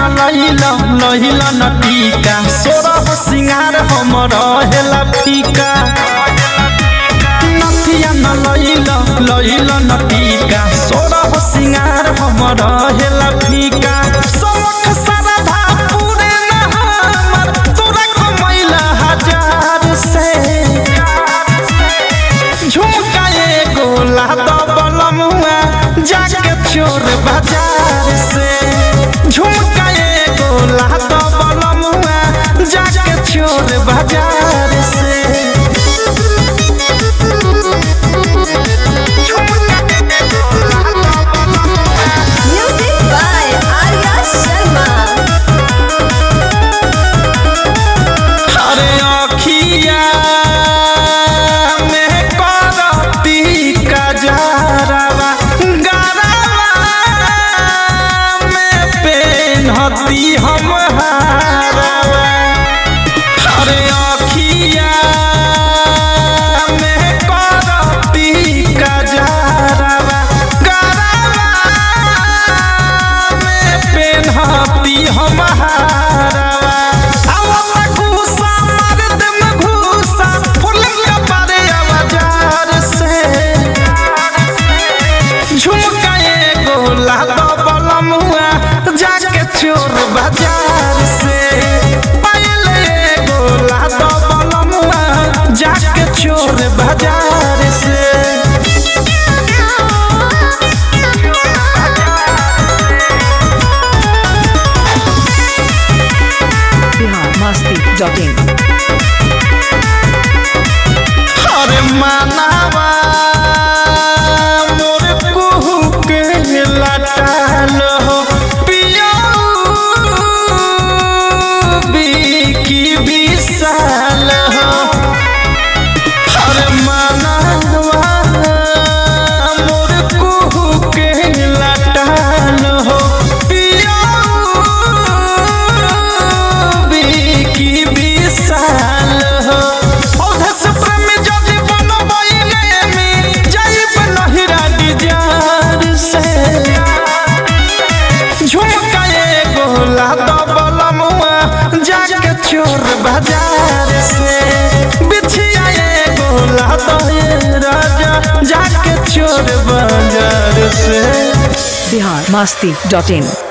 लहिल लहिल न टीका सोरह सिंगार हम रहेला फीका नथिया न लहिल लहिल न टीका सोरह सिंगार हम रहेला फीका सबक सरधा पूरे न हमर तोरा कमैला हजार से झुमका एगो लाद बलमुआ जाके चोर बाजार से झुमका एगो लाद बलमुआ जाके चोर बाजार से Music by Arya Sharma. अरे अखिया में करती कजरवा गरवा में पेन्हती हम हारवा अरे अखिया में करती कजरवा गरवा में पेन्हती हम हारवा आवला घूसा मर्द में घूसा फुल कपड़े आवाजार से झुमका एगो लाद बलमुआ जाके चोर बाजार से पायल एगो लाद बलमुआ जाके चोर बाजार से biharmasti.in अरे मानवा मोर कुहू के लटाल हो पिया की विशाल हो अरे मानवा मोर कुहू के लटाल हो पिया की विशाल हो औधा से प्रेम जदि बनबैले में जाइब नहिरा डिजार से झुमका एगो लाद बलमुआ जाके चोर बाजार से बिछिया एगो लाद ये राजा जाके चोर बाजार से biharmasti.in